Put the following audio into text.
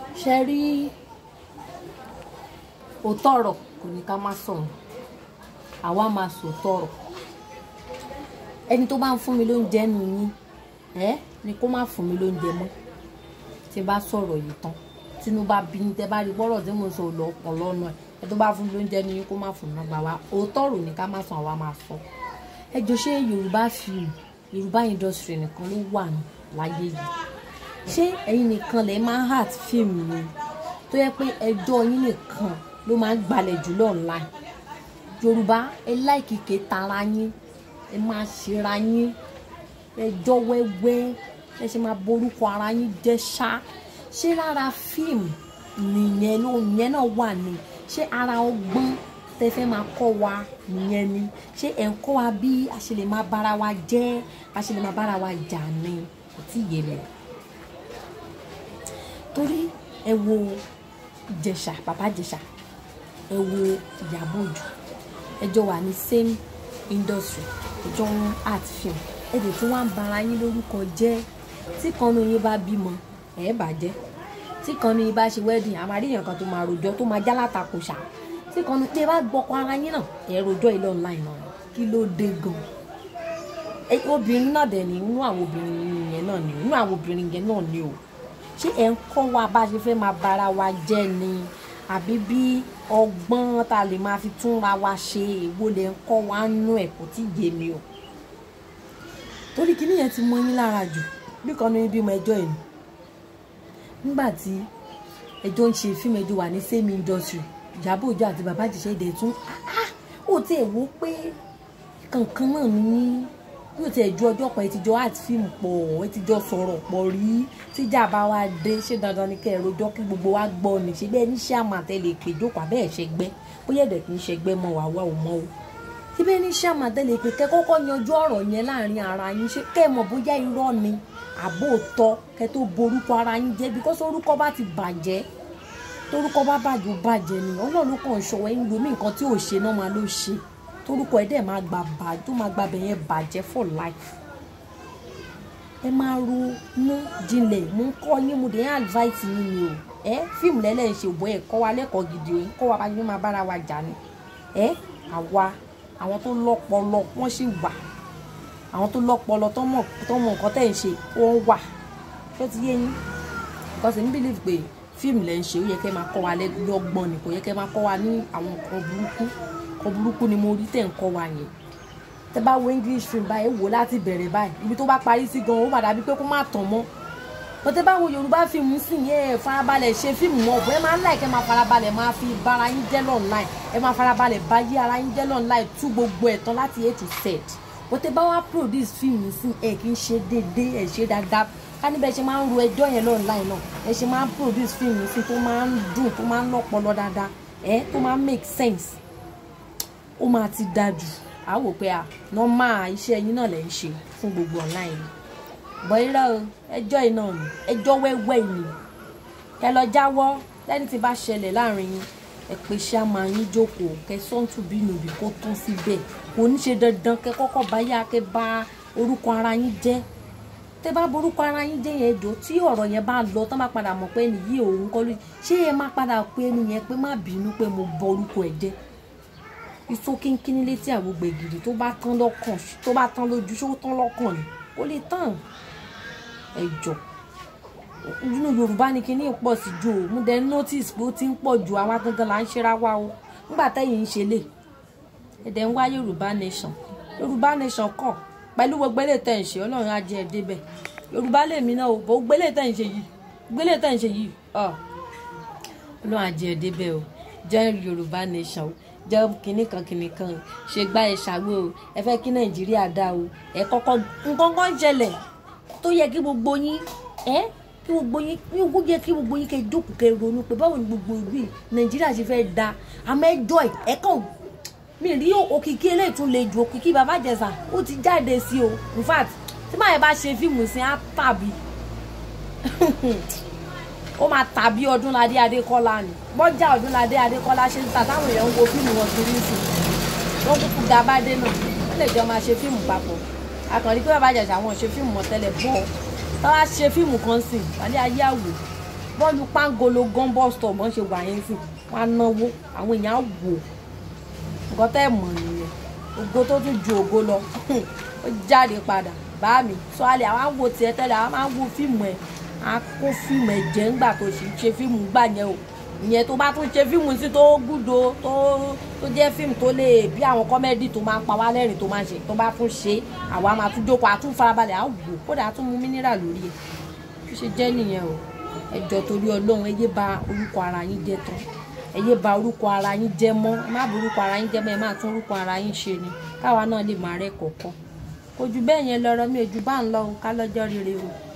ṣe rí òótọ́ ọ̀rọ̀ kò ní ká má sọ̀rọ̀ àwa máa sòótọ́ ọ̀rọ̀ ẹni tó bá ń fún mi lóúnjẹ nù yín ẹ ni kó má fún mi lóúnjẹ mọ́ tí n bá sọ̀rọ̀ yìí tán tínú bá bí ní tẹ bá rí gbọ́rọ̀ tí mo sọ lọ pọ̀ lọ́nà ẹ̀ ẹ tó bá fún mi lóúnjẹ nù yín kó má fún mi gbà wá òótọ́ ọ̀rọ̀ ní ká má sọ àwa máa sọ ẹ jọ ṣé yorùbá fíìmù yorùbá industry nìkan ló wà láyé yìí ṣé ẹ̀yin nìkan lè máa heart fíìmù ni tó yẹ pé ẹjọ́ yín nìkan ló máa ń gbalẹ̀ jùlọ online yorùbá ẹ láìkì ké tara yín ẹ máa ṣera yín ẹjọ́ wẹ́wẹ́ ẹ ṣe máa borúkọ ara yín jẹ́ ṣá ṣé lára fíìmù nìyẹn ló yẹn náà wà ní ṣé ara ọgbọ́n tẹ fẹ́ máa kọ́ wa nìyẹn ni ṣé ẹ̀ ń kọ́ wa bí a ṣe lè máa bára wa jẹ́ a ṣe lè máa bára wa jà ni kò tí ì yé mi torí ẹ wo ìjẹ̀ṣà bàbá ìjẹ̀ṣà ẹ wo ìyàbọ̀ òjò ẹjọ́ wà ní same industry ẹjọ́ wọn art film ẹ̀dẹ̀ tí wọ́n á bara yín lórúkọ jẹ́ tí kan ní yín bá bímọ ẹ̀ bàjẹ́ tí kan ní yín bá ṣe wedding àmàríyàn kan tó máa rojọ́ tó máa jálàta kò ṣá tí kan ní tí ẹ bá gbọ́kọ ara yín náà ẹ̀ rojọ́ ilé online náà kí ló dé gan obìnrin náà dẹ̀ ní inú àwọn obìnrin yẹn náà ní inú àwọn obìnrin yẹn náà ní o ṣé ẹ̀ ń kọ́ wa bá ṣe fẹ́ máa bara wa jẹ́ ni àbí bí ọgbọ́n tá a lè máa fi túnra wa ṣe èwo lè ń kọ́ wa nú ẹ̀ kò tí yé mi o torí kíní yẹn ti mọ yín lára jù bí kan ní bímọ ẹjọ́ ẹ̀ ni nígbà tí ẹjọ́ ń ṣe fíìmù ẹjọ́ wà ní same industry Ìyábọ̀ Òjó àti bàbá Ìjẹ̀ṣà èdè tún ó ti ẹ̀ wò pé kankan náà ní yóò ti ẹ̀ ju ọjọ́ kan ẹ ti jọ art fíìmù pọ̀ ẹ ti jọ sọ̀rọ̀ pọ̀ rí tíjà bá wa dé ṣé dandan ni kẹ́ ẹ rojọ́ kí gbogbo wa gbọ́ ni ṣé bẹ́ẹ̀ ní ṣé àmàtẹ́lẹ̀ pé jókòó abẹ́ ẹ̀ ṣẹgbẹ́ bóyá ẹ̀dẹ̀ kì í ṣẹgbẹ́ mọ́ wàá wà ó mọ́ o síbẹ̀ ní ṣé àmàtẹ́lẹ̀ pé kẹ́ kọ́kọ́ yanjú ọ̀rọ̀ yẹn láàrin ara yín ṣé kẹ́ ẹ mọ̀ bóyá irọ́ ni àbóòtọ́ kẹ́ tó borúkọ ara yín jẹ́ bíkọ́sì orúkọ bá ti bàjẹ́ torúkọ bá bàjẹ́ ó bàjẹ́ ni ọlọ́run ló kàn ń ṣọwọ́ ẹ̀yìn lomi nǹkan tí ò ṣe náà máa ló ṣe torúkọ ẹ̀ dẹ̀ máa gbà bà tó máa gbà bẹ̀yẹn bàjẹ́ for life ẹ máa ronú jinlẹ̀ mú kọ́ yín mo dé advice yín ni o ẹ fíìmù lẹ́lẹ́ ń ṣe òbọ̀ ẹ̀ kọ́ wa lẹ́kọ̀ọ́ gidi o kọ́ wa bá yín máa bára wa jà ni ẹ àwa àwọn tó lọ́pọlọ wọ́n sì wà àwọn tó lọ́pọlọ tó mọ̀ nǹkan tẹ̀ ń ṣe wọ́n wà ṣé ti yé yín because èmi believe pé fíìmù lẹ́ ń ṣe ó yẹ kẹ́ máa kọ́ wa lọ́gbọ́n ni kò yẹ kẹ́ máa kọ́ wa ní àwọn nǹkan burúkú nǹkan burúkú ni mo rí tẹ̀ ń kọ́ wa yẹn tẹ́ bá wo english film báyìí wò láti bẹ̀rẹ̀ báyìí ibi tó bá parí sí gan ó padà bí pé kó má tàn mọ́ bó tẹ́ bá wo yorùbá fíìmù sì yẹn ẹ farabalẹ̀ ṣe fíìmù mọ́ ọ̀bọ̀ ẹ máa ń láì kẹ́ máa farabalẹ̀ máa fi bára yín jẹ́ lọ́nláì ẹ máa farabalẹ̀ bá yí ara yín jẹ́ lọ́nláì tú gbogbo ẹ̀ tán láti a to z bó tẹ́ bá wá produce fíìmù sí ẹ kì í ṣe déédéé ẹ ṣe dáadáa ká níbẹ̀ ṣe máa ń ro ẹjọ́ yẹn lọ́nláì náà ẹ ṣe máa ń produce fíìmù sí tó máa ń dùn tó máa ń lọ́pọlọ dáadáa ẹ tó máa ń make sense ó máa ti dájú a wò pé a nọ́mà iṣẹ́ yín náà lè ń ṣe fún gbogbo online ni bọ́ irọ́ o ẹjọ́ iná ni ẹjọ́ wẹ́wẹ́ ni kẹ lọ jáwọ́ lẹ́ni tí bá ṣẹlẹ̀ láàrin yín ẹ pé ṣá máa yín jókòó kẹ sọ́ǹtù bínú bí kó tán síbẹ̀ kò ní ṣe dandan kẹ kọ́kọ́ bá yá kẹ bá orúkọ ara yín jẹ́ tẹ bá borúkọ ara yín jẹ́ yẹn jọ tí ọ̀rọ̀ yẹn bá lọ tán bá padà mọ̀ pé ẹni yìí òun kọ́ ló ṣé ẹ má padà pé ẹni yẹn pé má bínú pé mo bọ orúkọ ẹ̀ jẹ́ iṣó kínkínní létí àwọn gbẹ̀gìrì tó bá tán lọ́kàn tó bá tán lójú ṣó tán lọ́kàn ni ó lè tán ẹjọ́ nínú yorùbá ni kíní pọ̀ sí ju o mo dẹ̀ notice pé ó ti ń pọ̀ ju àwa gangan là ń ṣera wa o nígbà tẹ́yìn ń ṣe lè ẹ̀dẹ̀ ń wá yorùbá nation yorùbá nation kọ̀ pẹ̀lú gbogbo eléyìí tẹ̀ ń ṣe ọlọ́run á jẹ́ ẹ débẹ̀ yorùbá lèmi náà o bó gbélé tẹ̀ ń ṣe yìí gbélé tẹ̀ ń ṣe yìí ọlọ́run á jẹ́ ẹ débẹ̀ o jẹ́ yorùbá nation o jẹ́ kinní kan kinní kan ṣe gbá ẹ ṣàwé o ẹ fẹ́ kí nàìjíríà dá o ẹ kọ́kọ́ nǹkan kan ṣẹlẹ̀ tó yẹ kí gbogbo yín ẹ kí gbogbo yín kí gbogbo yẹ kí gbogbo yín kẹ́ jókòó kẹ́ ronú pé báwo ni gbogbo ìlú nàìjíríà ṣe fẹ́ da àmọ́ ẹjọ́ ẹ kàn mi rí òkìkí eléyìí tún le ju òkìkí bàbá jẹsà ó ti jáde sí o in fact tí màá yẹn bá ṣe fíìmù sí á tàbí ó máa tàbí ọdúnladé adékọ́lá ni bọ́jà ọdúnladé adékọ́lá ṣe ń ta táwọn èèyàn ń wo fíìmù wọn kiri sí wọn kúkú gabadé náà ó lè jọ máa ṣe fíìmù papọ̀ akànrí pé bàbá àjàṣà wọn ṣe fíìmù mọ́ tẹ́lẹ̀ bọ́ táwa ṣe fíìmù kan sìn wálé ayé àwò bọ́ọ̀lù pangolo gan bus stop wọ́n ṣe wà yẹn sí wọ́n á náwó àwọn èèyàn á wò nǹkan tẹ́ ẹ̀ mọ̀ nìyẹn ògo tó tún ju ògo lọ ó jáde padà bá mi sọ àlẹ àwọn á wo tiẹ̀ tẹ́lẹ̀ àwọn máa ń wo fíìmù ẹ̀ á kó fíìmù ẹ̀ jẹ́ ńgbà tó sì ń ṣe fíìmù gbà yẹn o ìyẹn tó bá tún ṣe fíìmù sí tó gúdo tó tó jẹ́ fíìmù tó lè bí àwọn kọ́mẹ́dì tó máa ń pa wá lẹ́rìn tó máa ń ṣe tó bá tún ṣe àwa máa tún jókòó àtún farabalẹ̀ á wò kódà á tún mú mínírà lórí ẹ̀ ó ṣe jẹ́ nìyẹn o ẹ jọ̀ọ́ torí ọlọ́run ẹ yé ba orúkọ ara yín jẹ́ tán ẹ yé ba orúkọ ara yín jẹ́ mọ́ ẹ má ba orúkọ ara yín jẹ́ mọ́ ẹ má tún orúkọ ara yín ṣe ni káwa náà lè máa rẹ́ kọ̀ọ̀kan kò jù bẹ́ẹ̀ yẹn lọ́rọ̀ mi ò jù bá ń lọ ká lọ́jọ́ rere o.